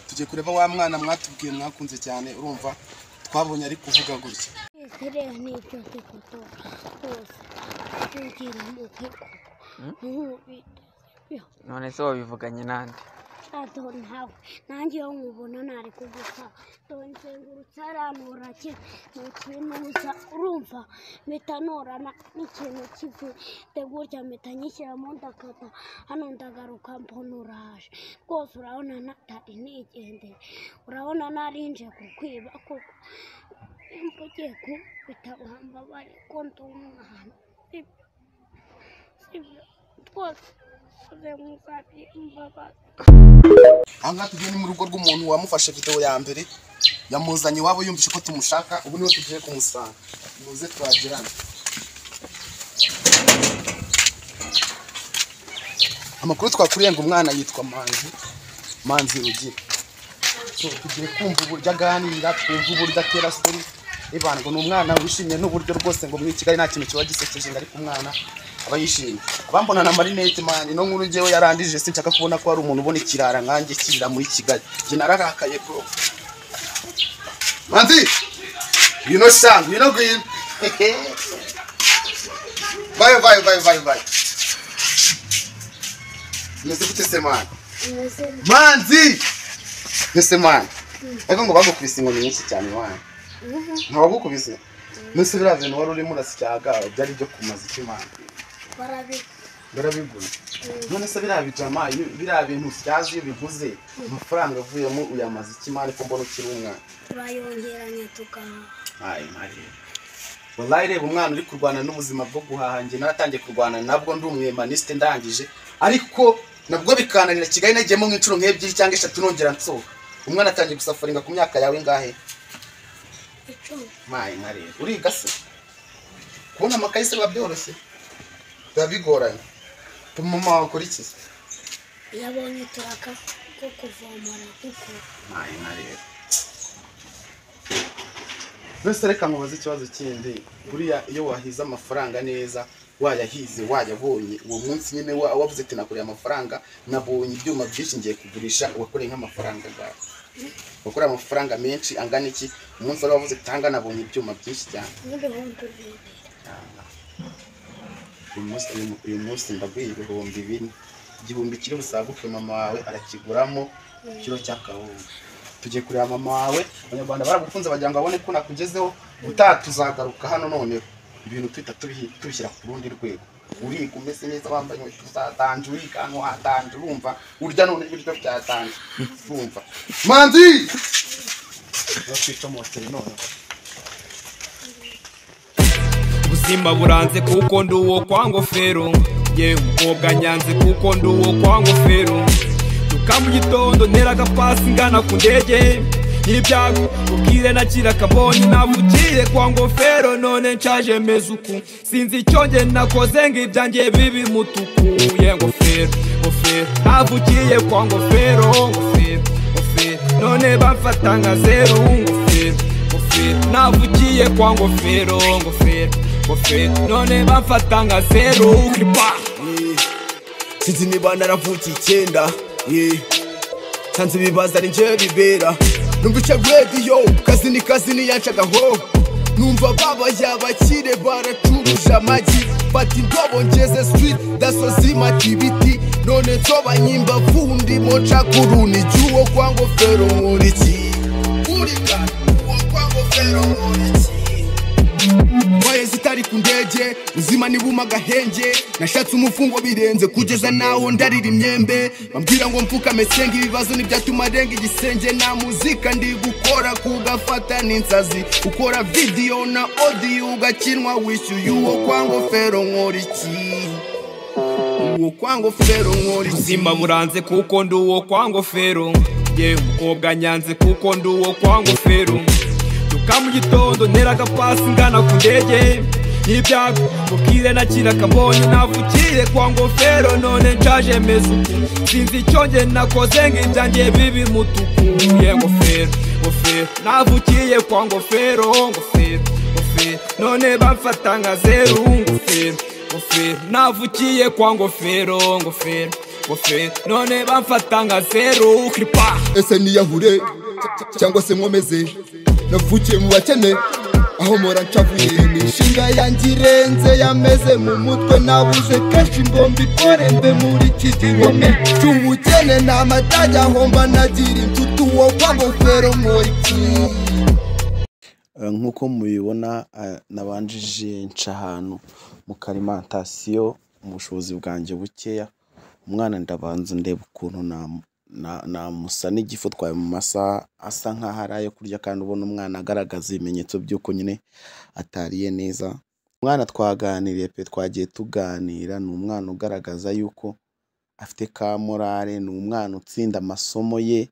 tugiye kureba wa mwana mwatubwiye mwakunze cyane urumva twabonye ari kuvuga gutya Yesterday I need to take a dog. Horse. Thinking I'm okay. No, it- yeah, none se wabivuganye n'andi I don't have. Nanjye iyo nkubona ntari kugusa donzengurutse aranura ni ikintu gusa urumva mpita norana n'ikintu kibi de gutya mpita nyishyiramo ndakata hano ndagaruka mbona uraje rwose urabona ntari nigendeye urabona narinje kukwiba kuko imba ugiye kubita wambabare ko ndi umwana sibyo sibyo rwose uze muzabye imbabazi aha ngaha tugiye ni mu rugo rw'umuntu wamufashe videwo ya mbere yamuzanye iwabo yumvise ko tumushaka ubu niho tugiye kumusanga muze twagirana amakuru twakuriye ngo umwana yitwa manzi manzi rugira So, tugiye kumva uburyo aganira twumva uburyo atera stori ribandwa ni umwana wishimye n'uburyo rwose ngo muri kigali nta kintu kiba gisekeje ngo ariko umwana aba yishimye abambona na marinete mani no nkuru ngewe yarandije sinshaka kubona ko hari umuntu ubona ikirara nkanjye kirira muri kigali njye nararakaye bro manzi ngwino sha ngwino ngwino bayo bayo bayo bayo bayo umeze gute se mani umeze manzi mbese mwana ariko ngo bagukubise inkoni nyinshi cyane mwana ntawagukubise mbese biriya bintu wari urimo urasyaga byari ibyo kumaza iki mwana barabigura none se biriya bijama iyo- biriya bintu usyaje iyo biguze amafaranga avuyemo uyamaza iki mwana ko mbona ukiri umwana turayongeranya tukahaha ayi mariya wallahi reba umwana uri kurwana n'ubuzima bwo guhaha njye naratangiye kurwana nabwo ndi umwemaniste ndangije ariko nabwo bikananira kigali nagiyemo nk'inshuro nk'ebyiri cyangwa eshatu nongera nsohoka umwana atangiye gusafaringa ku myaka yawe ingahe icumi mayi mariya uriga se kubona amakayi se biba byoroshye biba bigoranye mama wawe akora iki se iyo abonye turaka ko kuvomera kuko mayi mariya mbese reka nkubaze ikibazo kindi buriya iyo wahize amafaranga neza wayahize wayabonye uwo munsi nyine wa- wavuze ati nakoreye amafaranga nabonye ibyuma byinshi ngiye kugurisha wakoreye nk'amafaranga angahe wakoreye amafaranga menshi angana iki umunsi wari wavuze ati "Aha nabonye ibyuma byinshi cyane n'ibihumbi bibiri uyu munsi uyu munsi ndaguye ibihumbi bine igihumbi kiri busaguke mama wawe arakiguramo ikiro cy'akawunga tugiye kureba mama wawe abanyarwanda baragukunze bagira ngo babone ko nakugezeho utaha tuzagaruka hano noneho ibintu twita tubihi- tubishyira ku rundi rwego uriga umeze neza wambaye inkweto zatanje urikanwa watanje urumva urya none ibiryo byatanje urumva manzi bakwicomoteye noneho ubuzima buranze kuko ndi uwo kwa ngofero yewe umukobwa nyanze kuko ndi uwo kwa ngofero duka mu gitondo ntera agapasi ngana ku ndege n'ibyago ubwire nakira akabonye navugiye kwa ngofero none nshaje meze uku sinzi icyo nge nakoze ngo ibyanjye bibi mutuku ye ngofero ngofero navugiye kwa ngofero ngofero ngofero none bamfata nka zeru ngofero ngofero navugiye kwa ngofero ngofero ngofero none bamfata nka zeru kripa sinzi niba naravukiye icyenda yeah. nsanze ibibazo ari njye bibera numva icyo radiyo kazi ni kazi niyancagaho numva babaye abakire baracuruje amagi fata indobo ngeze street daso zimata ibiti none nsobanye imbavu ndimo ncakuru ni icy'uwo kwa ngofero nkuriki urika uwo kwa ngofero nkuriki Mbaye zitari ku ndege uzima nibuma agahenge nashatse umufungo birenze kugeza naho ndarira imyembe bambwira ngo mfukame senga ibibazo ntibyatuma arenga igisenge na muzika ndi gukora kugafata n'insazi ukora video na audio ugakinwa wishyuye uwo kwa ngofero nkora iki uwo kwa ngofero nkora iki ubuzima buranze kuko ndi uwo kwa ngofero yewe umukobwa nyanze kuko ndi uwo kwa ngofero duka mu gitondo ntera agapasi ngana ku ndege n'ibyago ubwire nakira akabonye navugiye kwa ngofero none nshaje meze uku sinzi icyo nge nakoze ngo ibyanjye bibi mutuku ye ngofero ngofero navugiye kwa ngofero ngofero ngofero none bamfata nka zeru ngofero ngofero navukiye kwa ngofero ngofero bofe none bamfata nka zeru kiripa ese niyahure cyangwa se nkomeze navukiye mu bakene aho mora ncavuye imishinga yanjye irenze yameze mu mutwe nabuze kenshi mbomba ikore mbe muri iki gihome cy'ubukene ni amatajya ahomba nagira inshuti uwo kwa ngofero mwoiki Eh, nk'uko mubibona eh, nabanjije nca ahantu mu karimantasiyo mu bushobozi bwanjye bukeya umwana ndabanza ndeba ukuntu nam- na- namusa n'igifu twaye mu masaha asa nk'aho ari ayo kurya kandi ubona umwana agaragaza ibimenyetso by'uko nyine atariye neza umwana twaganiriye pe twagiye tuganira ni umwana ugaragaza yuko afite ka morale ni umwana utsinda amasomo ye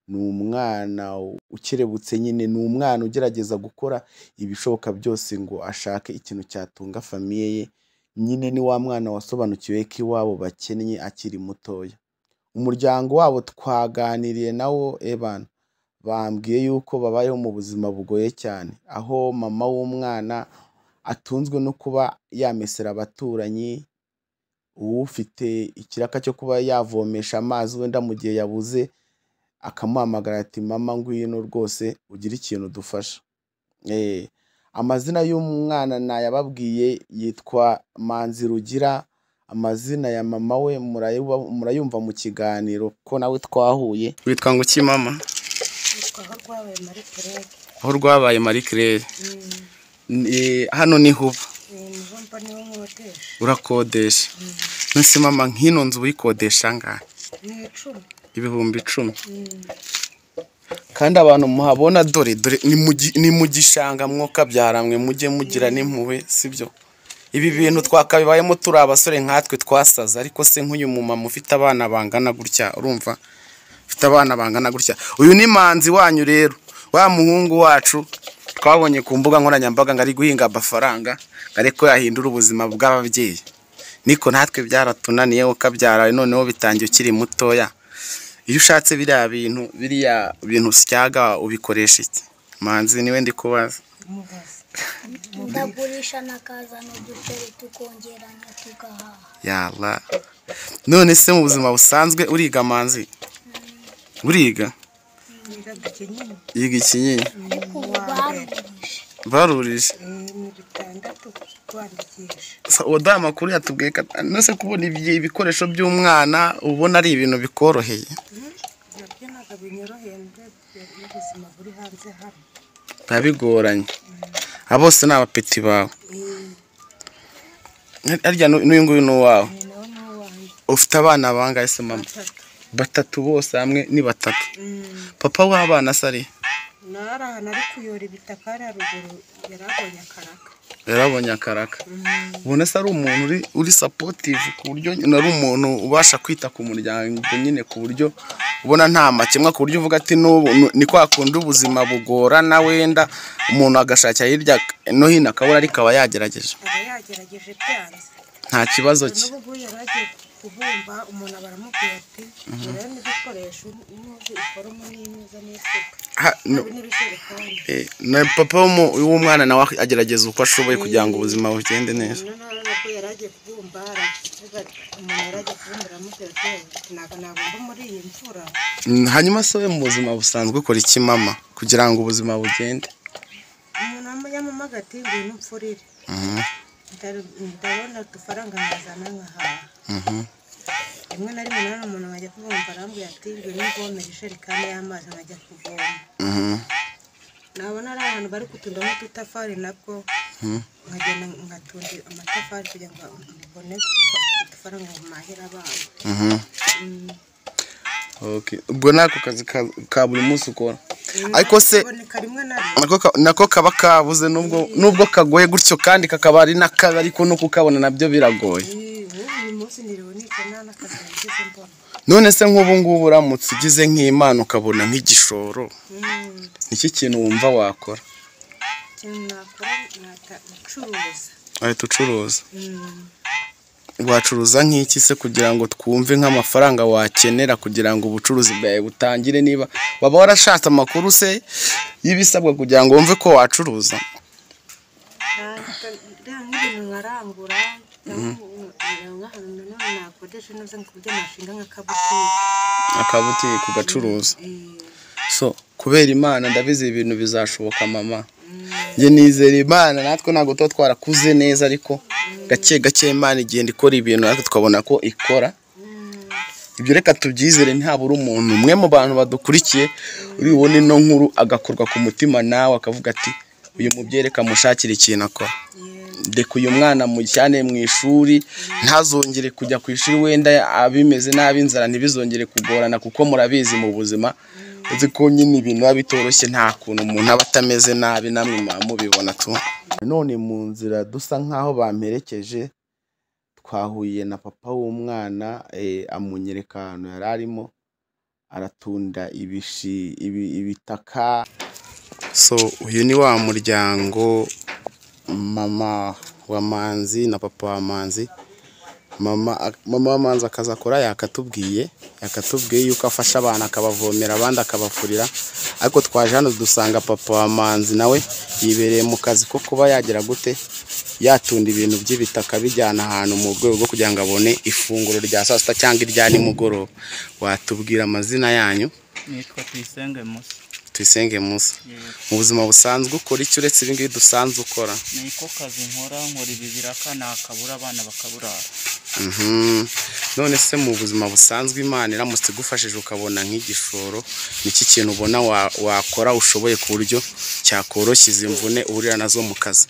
ni umwana ukerebutse nyine ni umwana ugerageza gukora ibishoboka byose ngo ashake ikintu cyatunga famiye ye nyine ni wa mwana wasobanukiwe ko iwabo bakennye akiri mutoya umuryango wabo twaganiriye nawo ebana bambwiye yuko babayeho mu buzima bugoye cyane aho mama w'umwana atunzwe no kuba yamesera abaturanyi uwufite ikiraka cyo kuba yavomesha amazi wenda mu gihe yabuze akamuhamagara ati mama ngwino rwose ugira ikintu dufasha Eh, amazina y'umwana nayababwiye yitwa manzi rugira amazina ya mama we murayu- murayumva mu kiganiro ko nawe twahuye witwa ngo iki mama aho rwabaye muri kereke aho rwabaye marie claire Eh, hano ni huba ni mubumba niwo mwotesha urakodesha nonese mama nk'ino nzu uyikodesha angahe ni icumi ibihumbi icumi kandi abantu muhabona dore dore ni mu gi- ni mu gishanga mwoka byaramwe mujye mugira n'impuhwe sibyo ibi bintu twakabibayemo turi abasore nkatwe twasaze ariko se nk'uyu mumama ufite abana bangana gutya urumva ufite abana bangana gutya uyu ni manzi wanyu rero wa muhungu wacu twabonye ku mbuga nkoranyambaga ngo ari guhinga amafaranga ngo ariko yahindura ubuzima bw'ababyeyi niko natwe byaratunaniye ukabyara noneho bitangiye ukiri mutoya iyo ushatse biriya bintu biriya bintu usyaga ubikoresha iki manzi niwe ndi kubaza umubazi ndagurisha nakazana uduceri tukongeranya tugahaha yaba none se mu buzima busanzwe uriga manzi uriga niga dukenyeye yiga ikinini ariko ubu barumije barurije ni bitandatu twandikisha waduha amakuru yatubwiye ko nose kubona ibi- ibikoresho by'umwana ubona ari ibintu bikoroheye nabyo ntabwo binyoroheye n'ubuzima buri hanze hano biba bigoranye aba bose ni abapeti bawe harya n'u- n'uyu nguyu ni uwawe ni nawe n'uwanjye ufite abana bangahe se mama batatu batatu bose hamwe ni batatu papa w'abana se ari nari ahantu ari kuyora ibitaka hariya ruguru yari abonye akaraka yarabonye akaraka ubona se ari umuntu uri uri sapotive ku buryo nyine ari umuntu ubasha kwita ku muryango nyine ku buryo ubona nta makemwa ku buryo uvuga ati n'ubu nu- ni kwa kundi ubuzima bugorana wenda umuntu agashakira hirya no hino akabura ariko aba yagerageje aba yagerageje byanze nta kibazo cye n'ubu ngubu yari agiye kubumba umuntu aba aramubwira ati ngewe n'ibikoresho n'uzi iforomo n'imeza n'isuka Ha- no- habe n'ibijerekani eh, na papa w'umu- w'umwana nawe agerageza uko ashoboye kugira ngo ubuzima bugende neza noneho nabwo yari agiye kubumba aravuga umuntu yari agiye kubumba aramubwira ati ntabwo nabumba muri iyi mvura Mm, hanyuma se we mu buzima busanzwe ukora iki mama kugira ngo ubuzima bugende umuntu yamamaga ati ngwino mpfurire Ndar- ndabona udufaranga nkazana nkahaha rimwe na rimwe nanone umuntu nkajya kubumba arambwira ati ngwino mvomere ijerekani y'amazi nkajya kuvoma Mhm. nabona ari ahantu bari kutundamo udutafari nabwo nkagenda ngatunda amatafari kugira ngo mbone udufaranga mpahira abana Mhm. Okay. ubwo ni ako kazi ka- ka buri munsi ukora ariko se kaboneka rimwe na rimwe nako ka- nako kaba kabuze nubwo nubwo kagoye gutyo kandi kakaba ari n'akabi ariko no kukabona nabyo biragoye Eh, ubu uyu munsi niriwe nica nta n'akazi nagize mbona none se nk'ubu ngubu uramutse ugize nk'imana ukabona nk'igishoro Mm, iki kintu wumva wakora ikintu nakora nata gucuruza ahita ucuruza Mm, wacuruza nk'iki se kugira ngo twumve nk'amafaranga wakenera kugira ngo ubucuruzi bwawe butangire niba waba warashatse amakuru se y'ibisabwa kugira ngo wumve ko wacuruza nta- nta- nta nk'ibintu nkarangura cyangwa nk'ahantu nanone nakodesha neza ngo kurya amashinga nk'akabutike akabutike ugacuruza Eh, so kubera imana ndabizi ibi bintu bizashoboka mama njye nizera imana natwe ntabwo tuba twarakuze neza ariko gake gake imana igenda ikora ibintu natwe tukabona ko ikora ibyo reka tubyizere ntabura umuntu umwe mu bantu badukurikiye uri bubone ino nkuru agakorwa ku mutima nawe akavuga ati uyu mubyeyi reka mushakire ikintu akora reka uyu mwana mujyane mu ishuri ntazongere kujya ku ishuri wenda abimeze nabi inzara ntibizongere kugorana kuko murabizi mu buzima uzi ko nyine ibintu biba bitoroshye nta kuntu umuntu aba atameze nabi namwe muba mubibona tu none mu nzira dusa nk'aho bamperekeje twahuye na papa w'umwana eh, amunyereka ahantu yari arimo aratunda ibishi ibi- ibitaka so uyu ni wa muryango mama wa manzi na papa wa manzi mama mama wa manzi akaza akora yakatubwiye yakatubwiye yuko afasha abantu akabavomera abandi akabafurira ariko twaje hano dusanga papa wa manzi nawe yibereye mu kazi ko kuba yagira gute yatunda ibintu by'ibitaka bijyana ahantu mu rwego rwo kugira ngo abone ifunguro rya saa sita cyangwa irya nimugoroba watubwira amazina yanyu nitwa tuyisenge musa tuyisenge musa mu buzima busanzwe ukora iki uretse ibi ngibi dusanzwe ukora niko kazi nkora nkora ibi biraka nakabura abana bakaburara Mhm. none se mu buzima busanzwe imana iramutse igufashije ukabona nk'igishoro niki kintu ubona wa- wakora ushoboye ku buryo cyakoroshya izi mvune uhurira nazo mu kazi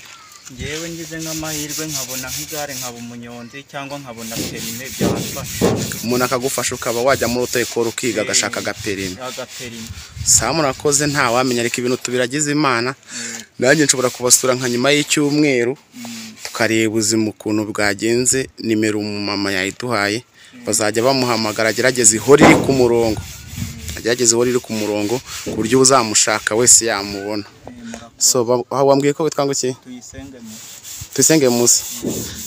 ngewe ngize nk'amahirwe nkabona nk'igare nkaba umunyonzi cyangwa nkabona perime byamfasha umuntu akagufasha ukaba wajya muri utekoro ukiga agashaka agaperime agaperime saa murakoze ntawamenya ariko ibintu tubiragize imana nanjye nshobora kubasura nka nyuma y'icyumweru tukareba ubuzima ukuntu bwagenze nimero umumama yayiduhaye bazajya bamuhamagara agerageze ihora iri ku murongo agerageze ihora iri ku murongo ku buryo uzamushaka wese yamubona so ba- wa- wambwiye ko witwa ngo iki tuyisenge musa tuyisenge musa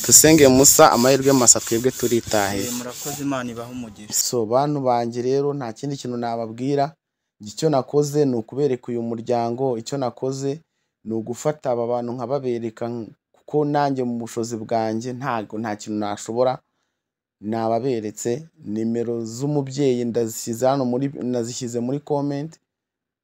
tuyisenge musa amahirwe masa twebwe turitahiye Eh, murakoze imana ibahe umugisha so bantu banjye rero nta kindi kintu nababwira njye icyo nakoze ni ukubereka uyu muryango icyo nakoze ni ugufata aba bantu nkababereka nk- kuko nanjye mu bushozi bwanjye ntabwo nta kintu nashobora nababeretse nimero z'umubyeyi ndazishyize hano muri nazishyize muri komenti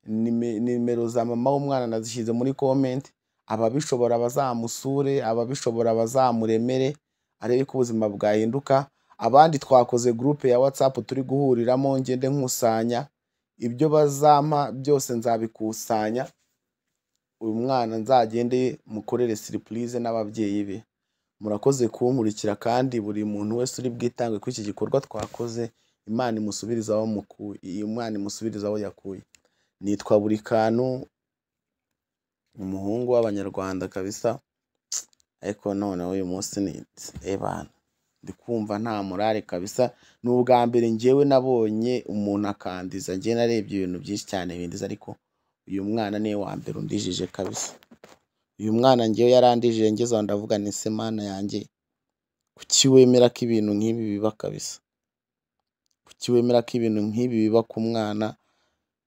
nime- nimero za mama w'umwana nazishyize muri komenti ababishobora bazamusure ababishobora bazamuremere arebe ko ubuzima bwahinduka abandi twakoze gurupe ya watsapu turi guhuriramo ngende nkusanya ibyo bazampa byose nzabikusanya uyu mwana nzagende mukorere siripurize n'ababyeyi be murakoze kunkurikira kandi buri muntu wese uri bwitange kuri iki gikorwa twakoze imana imusubiriza aho mukuye iyi mwana imusubiriza aho yakuye nitwa buri kantu umuhungu w'abanyarwanda kabisa ariko noneho uyu munsi ni ebana ndi kumva nta morale kabisa ni ubwa mbere ngewe nabonye umuntu akandiza ngewe narebye ibintu byinshi cyane bindiza ariko uyu mwana niwe wa mbere undijije kabisa uyu mwana ngewe yarandijije ngeze aho ndavuga ni se mana yanjye kuki wemera ko ibintu nk'ibi biba kabisa kuki wemera ko ibintu nk'ibi biba ku mwana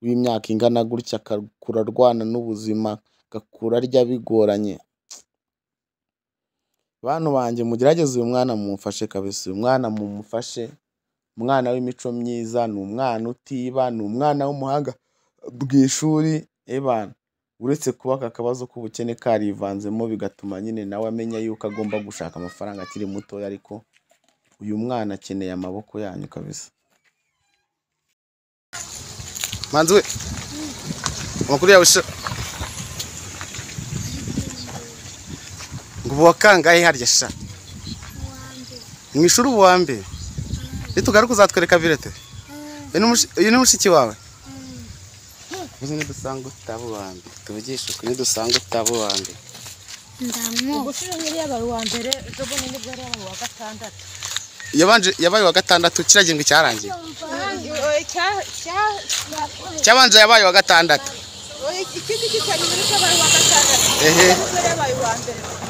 w'imyaka ingana gutya agakura arwana n'ubuzima agakura arya bigoranye bantu banjye mugerageze uyu mwana mumufashe kabisa uyu mwana mumufashe umwana w'imico myiza ni umwana utiba ni umwana w'umuhanga bw'ishuri ebana uretse kuba aka kabazo k'ubukene karivanzemo bigatuma nyine nawe amenya yuko agomba gushaka amafaranga akiri mutoya ariko uyu mwana akeneye amaboko yanyu kabisa manzi we amakuru yawe se ngo ubu wakangahe harya sha mu ishuri ubu wa mbere nitugaruka uzatwereka virete uyu ni mushiki wawe uzi nidusanga utaba uwa mbere tuvugishe ukuri nidusanga utaba uwa mbere ndamu ubushyuhe nk'iri yabaye uwa mbere ejo bundi nibwo yari yabaye uwa gatandatu yabanje yabaye uwa gatandatu kiriya gihembwe cyarangiye Cya- cya- cyabanza yabaye uwa gatandatu iki ngiki cya nyuma nibwo yabaye uwa gatandatu ehe nibwo yari yabaye uwa mbere